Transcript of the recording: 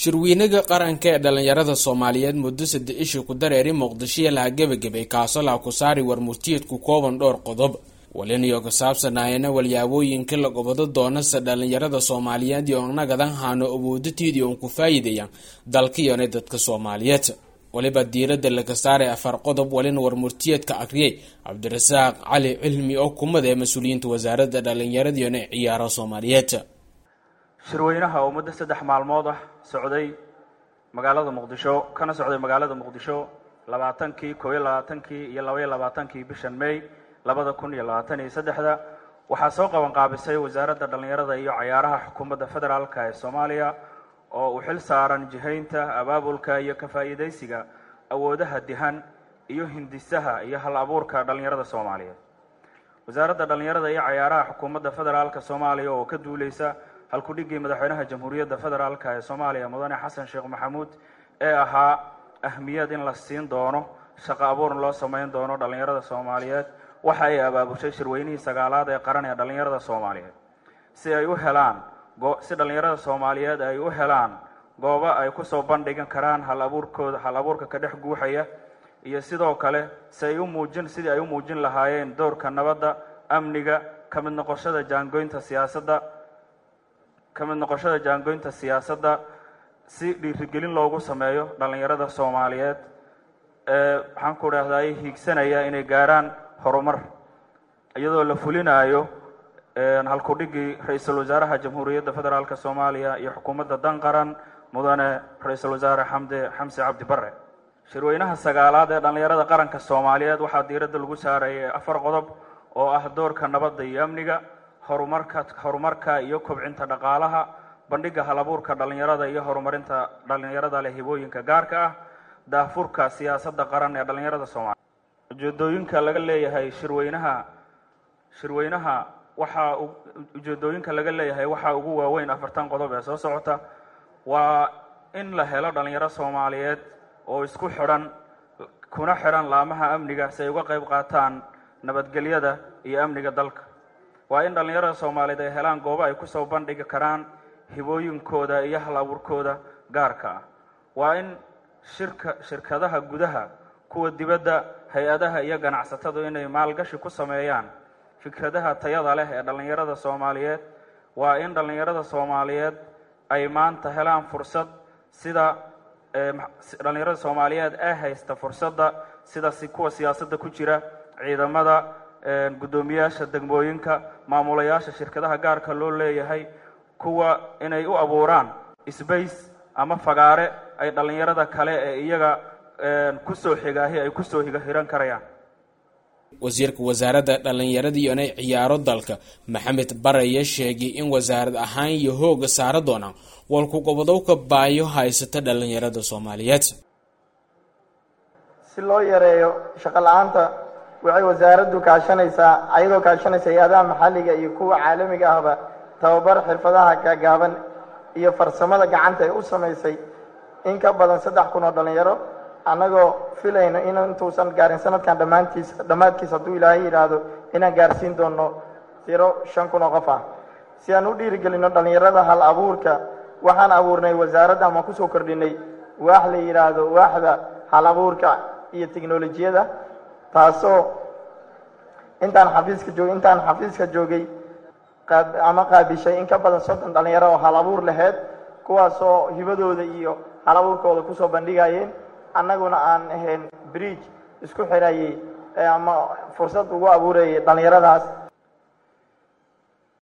shirweynaga qaranka ee dhalinyarada soomaaliyeed muddo saddex ishi ku dareeri muqdishoiyo laha gebagabay kaasoo laha ku saari warmurtiyeedku kooban dhowr qodob waliniyo ku saabsanaayana walyaabooyinka la gobado doonase dhalinyarada soomaaliyeed iyo nagadan haano awoodatiidii uun ku faa'iidayaan dalkiyone dadka soomaaliyeed waliba diirada laga saaray afar qodob walina warmurtiyeedka akriyay cabdirasaaq cali cilmi oo kumada ee mas-uuliyiinta wasaaradda dhalinyaradiione ciyaaro soomaaliyeed shirweynaha oo muddo saddex maalmood ah socday magaalada muqdisho kana socday magaalada muqdisho labaatankii koob iyo labaatankii iyo labaiyo labaatankii bishan may labada kun iyo labaatan iyo saddexda waxaa soo qaban qaabisay wasaaradda dhallinyarada iyo cayaaraha xukuumadda federaalka ee soomaaliya oo uu xil saaran jihaynta abaabulka iyo ka faa'iidaysiga awoodaha dihan iyo hindisaha iyo hal abuurka dhallinyarada soomaaliyeed wasaaradda dhallinyarada iyo cayaaraha xukuumadda federaalka soomaaliya oo ka duuleysa halkudhigii madaxweynaha jamhuuriyadda federaalka ee soomaaliya mudane xasan sheekh maxamuud ee ahaa ahmiyad in la siin doono shaqo abuurn loo sameyn doono dhallinyarada soomaaliyeed waxa ay abaabushay shirweynihii sagaalaad ee qaran ee dhallinyarada soomaaliyeed si ay u helaan si dhallinyarada soomaaliyeed ay u helaan goobo ay kusoo bandhigan karaan hal abuurkooda hal abuurka ka dhex guuxaya iyo sidoo kale si ay u muujin sidii ay u muujin lahaayeen doorka nabadda amniga ka mid noqoshada jaangoynta siyaasadda ka mid noqoshada jaangoynta siyaasadda si dhiirigelin loogu sameeyo dhallinyarada soomaaliyeed ee waxaan ku idhaahdaa hiigsanaya inay gaarhaan horumar iyadoo la fulinayo halkudhigii ra-iisul wasaaraha jamhuuriyadda federaalk soomaaliya iyo xukuumadda dan qaran mudane ra-iisul wasaare xamde xamse cabdi bare shirweynaha sagaalaad ee dhallinyarada qaranka soomaaliyeed waxaa diiradda lagu saarayay afar qodob oo ah doorka nabadda iyo amniga horumarka horumarka iyo kobcinta dhaqaalaha bandhiga halabuurka dhallinyarada iyo horumarinta dhallinyarada leh hibooyinka gaarka ah daafurka siyaasadda qaran ee dhallinyarada soomaaliya ujeedooyinka laga leeyahay shirweynaha shirweynaha waxaa ujeedooyinka laga leeyahay waxaa ugu waaweyn afartan qodob ee soo socota waa in la helo dhallinyaro soomaaliyeed oo isku xidhan kuna xidhan laamaha amniga si ay uga qayb qaataan nabadgelyada iyo amniga dalka waa in dhallinyarada soomaaliyeed ay helaan goobo ay kusoo bandhigi karaan hibooyinkooda iyo hal abuurkooda gaarka ah waa in shirka shirkadaha gudaha kuwa dibadda hay-adaha iyo ganacsatadu inay maalgashi ku sameeyaan fikradaha tayada leh ee dhallinyarada soomaaliyeed waa in dhallinyarada soomaaliyeed ay maanta helaan fursad sida dhallinyarada soomaaliyeed ee haysta fursadda sida kuwa siyaasadda ku jira ciidamada guddoomiyaasha degmooyinka maamulayaasha shirkadaha gaarka loo leeyahay kuwa inay u abuuraan sbace ama fagaare ay dhallinyarada kale ee iyaga kusoo xigaahi ay kusoo higa hiran karayaan wasiirka wasaaradda dhallinyaradiyone ciyaaro dalka maxamed baraya sheegay in wasaarad ahaan iyo hooga saara doonaan walku gobodowka baayo haysata dhallinyarada soomaaliyeed si loo yareeyo shaqo la-aanta waxay wasaaraddu kaashanaysaa ayadoo kaashanaysa hay-adaha maxalliga iyo kuwa caalamiga ahba tababar xirfadaha gaagaaban iyo farsamada gacanta ay u samaysay in ka badan saddex kun oo dhallinyaro annagoo filayno in intuusan gaarin sanadkan dhammaantiis dhammaadkiis hadduu ilaahay yidhaahdo inaan gaarsiin doono tiro shan kun oo qof ah si aan u dhiirigelinno dhallinyarada hal abuurka waxaan abuurnay wasaaradda ama kusoo kordhinay waax la yidhaahdo waaxda hal abuurka iyo teknolojiyada taasoo intaan xafiiska joog intaan xafiiska joogay ama qaabishay in ka badan soddon dhallinyaro oo hal abuur laheyd kuwaasoo hibadooda iyo hal abuurkooda kusoo bandhigayeen annaguna aan ahayn bridge isku xirayay ama fursad ugu abuurayay dhallinyaradaas